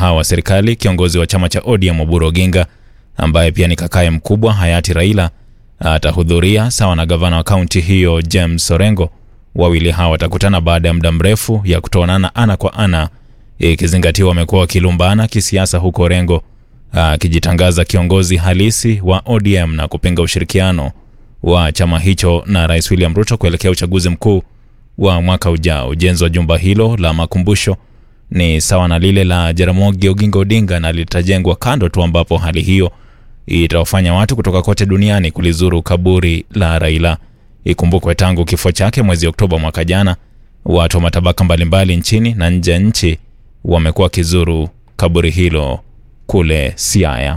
hao wa serikali, kiongozi wa chama cha ODM Oburu Oginga ambaye pia ni kakaye mkubwa hayati Raila atahudhuria sawa na gavana wa kaunti hiyo James Orengo. Wawili hao watakutana baada ya muda mrefu ya kutoonana ana kwa ana, ikizingatiwa wamekuwa wakilumbana kisiasa, huko Orengo akijitangaza kiongozi halisi wa ODM na kupinga ushirikiano wa chama hicho na Rais William Ruto kuelekea uchaguzi mkuu wa mwaka ujao. Ujenzi wa jumba hilo la makumbusho ni sawa na lile la Jaramogi Oginga Odinga na litajengwa kando tu, ambapo hali hiyo itawafanya watu kutoka kote duniani kulizuru kaburi la Raila. Ikumbukwe tangu kifo chake mwezi Oktoba mwaka jana, watu wa matabaka mbalimbali nchini na nje ya nchi wamekuwa wakizuru kaburi hilo kule Siaya.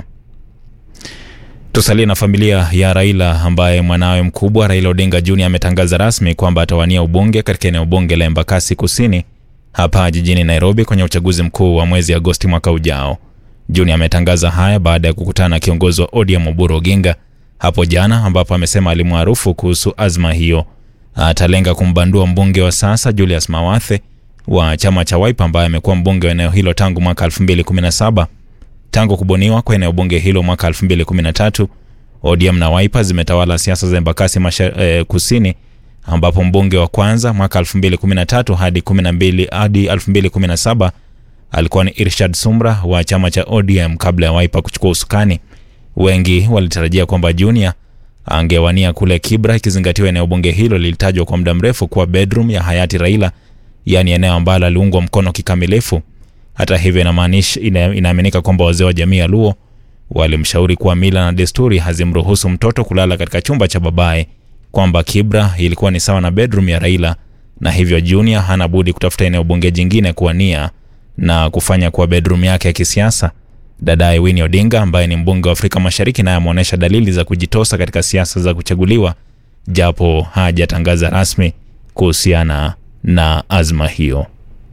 Tusalie na familia ya Raila ambaye mwanawe mkubwa Raila Odinga Jr ametangaza rasmi kwamba atawania ubunge katika eneo bunge la Embakasi Kusini hapa jijini Nairobi kwenye uchaguzi mkuu wa mwezi Agosti mwaka ujao. Junior ametangaza haya baada ya kukutana na kiongozi wa ODM Oburu Oginga hapo jana, ambapo amesema alimwarufu kuhusu azma hiyo. Atalenga kumbandua mbunge wa sasa Julius Mawathe wa chama cha Wiper ambaye amekuwa mbunge wa eneo hilo tangu mwaka 2017. Tangu kubuniwa kwa eneo bunge hilo mwaka 2013, ODM na Wiper zimetawala siasa za Embakasi eh, Kusini ambapo mbunge wa kwanza mwaka 2013 hadi 12 hadi 2017 alikuwa ni Irshad Sumra wa chama cha ODM kabla ya Wiper kuchukua usukani. Wengi walitarajia kwamba Junior angewania kule Kibra, ikizingatiwa eneo bunge hilo lilitajwa kwa muda mrefu kuwa bedroom ya hayati Raila, yaani eneo ambalo aliungwa mkono kikamilifu. Hata hivyo, inamaanisha ina, inaaminika kwamba wazee wa jamii ya Luo walimshauri kuwa mila na desturi hazimruhusu mtoto kulala katika chumba cha babaye, kwamba Kibra ilikuwa ni sawa na bedroom ya Raila, na hivyo Junior hana budi kutafuta eneo bunge jingine kuwania na kufanya kuwa bedroom yake ya kisiasa. Dadaye Winnie Odinga ambaye ni mbunge wa Afrika Mashariki naye ameonyesha dalili za kujitosa katika siasa za kuchaguliwa, japo hajatangaza rasmi kuhusiana na azma hiyo.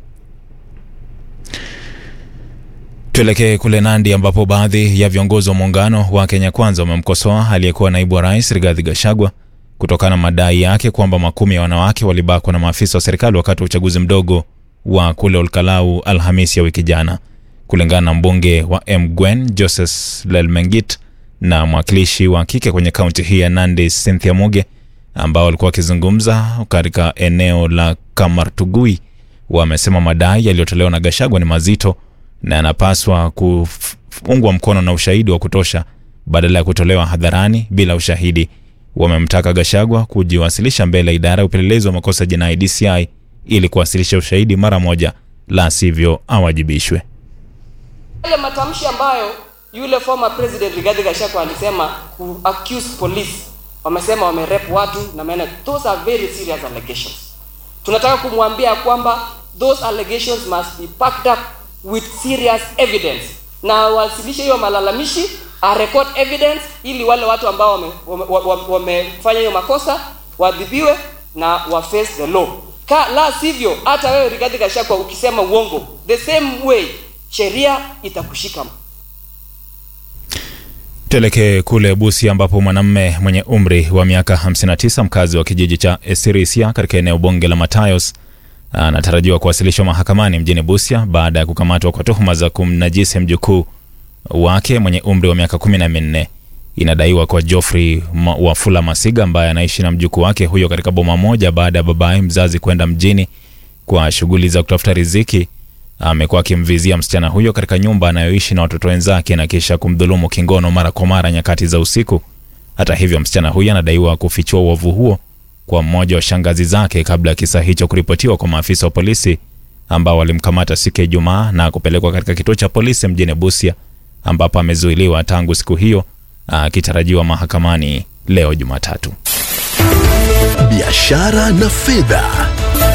Tuelekee kule Nandi ambapo baadhi ya viongozi wa muungano wa Kenya Kwanza wamemkosoa aliyekuwa naibu wa rais Rigathi Gachagua kutokana na madai yake kwamba makumi ya wanawake walibakwa na maafisa wa serikali wakati wa uchaguzi mdogo wa kule Olkalau Alhamisi ya wiki jana. Kulingana na mbunge wa Mgwen Joseph Lelmengit na mwakilishi wa kike kwenye kaunti hii ya Nandi Cynthia Muge, ambao walikuwa wakizungumza katika eneo la Kamartugui, wamesema madai yaliyotolewa na Gachagua ni mazito na yanapaswa kuungwa mkono na ushahidi wa kutosha badala ya kutolewa hadharani bila ushahidi. Wamemtaka Gachagua kujiwasilisha mbele ya idara ya upelelezi wa makosa jinai DCI ili kuwasilisha ushahidi mara moja, la sivyo awajibishwe. Yale matamshi ambayo yule former president Rigathi Gachagua alisema ku accuse police, wamesema wamerep watu na maana, those are very serious allegations. Tunataka kumwambia kwamba those allegations must be backed up with serious evidence, na wasilishe hiyo malalamishi a record evidence, ili wale watu ambao wamefanya wame, wame, wame hiyo makosa waadhibiwe na wa face the law. Ka, la sivyo hata wewe Rigathi Gachagua ukisema uongo the same way sheria itakushika. Tuelekee kule Busia ambapo mwanamume mwenye umri wa miaka 59 mkazi wa kijiji cha Esirisia katika eneo bunge la Matayos anatarajiwa kuwasilishwa mahakamani mjini Busia baada ya kukamatwa kwa tuhuma za kumnajisi mjukuu wake mwenye umri wa miaka kumi na minne. Inadaiwa kwa Geoffrey Wafula Masiga ambaye anaishi na mjukuu wake huyo katika boma moja baada ya babaye mzazi kwenda mjini kwa shughuli za kutafuta riziki. Amekuwa akimvizia msichana huyo katika nyumba anayoishi na watoto wenzake na kisha kumdhulumu kingono mara kwa mara nyakati za usiku. Hata hivyo, msichana huyo anadaiwa kufichua uovu huo kwa mmoja wa shangazi zake kabla ya kisa hicho kuripotiwa kwa maafisa wa polisi ambao walimkamata siku ya Ijumaa na kupelekwa katika kituo cha polisi mjini Busia ambapo amezuiliwa tangu siku hiyo akitarajiwa mahakamani leo Jumatatu. Biashara na fedha.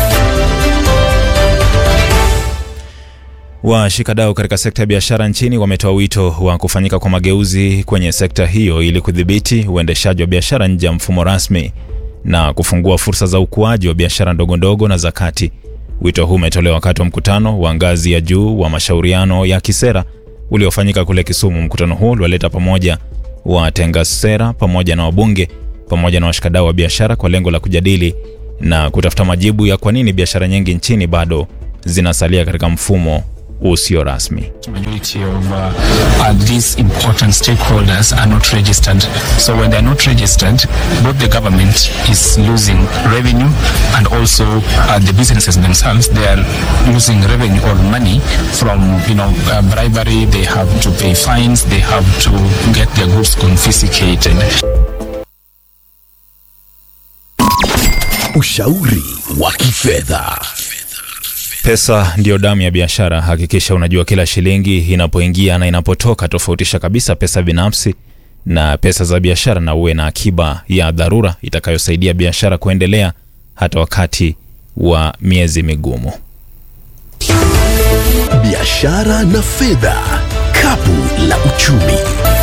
Washikadau katika sekta ya biashara nchini wametoa wito wa kufanyika kwa mageuzi kwenye sekta hiyo ili kudhibiti uendeshaji wa biashara nje ya mfumo rasmi na kufungua fursa za ukuaji wa biashara ndogo ndogo na za kati. Wito huu umetolewa wakati wa mkutano wa ngazi ya juu wa mashauriano ya kisera uliofanyika kule Kisumu. Mkutano huu uliwaleta pamoja watenga sera pamoja na wabunge pamoja na washikadau wa biashara kwa lengo la kujadili na kutafuta majibu ya kwa nini biashara nyingi nchini bado zinasalia katika mfumo usio rasmi. majority of uh, uh, these important stakeholders are not registered. So when they're not registered, both the government is losing revenue and also uh, the businesses themselves, they are losing revenue or money from, you know, uh, bribery. They have to pay fines. They have to get their goods confiscated. Ushauri wa kifedha. Pesa ndiyo damu ya biashara. Hakikisha unajua kila shilingi inapoingia na inapotoka. Tofautisha kabisa pesa binafsi na pesa za biashara, na uwe na akiba ya dharura itakayosaidia biashara kuendelea hata wakati wa miezi migumu. Biashara na fedha, kapu la uchumi.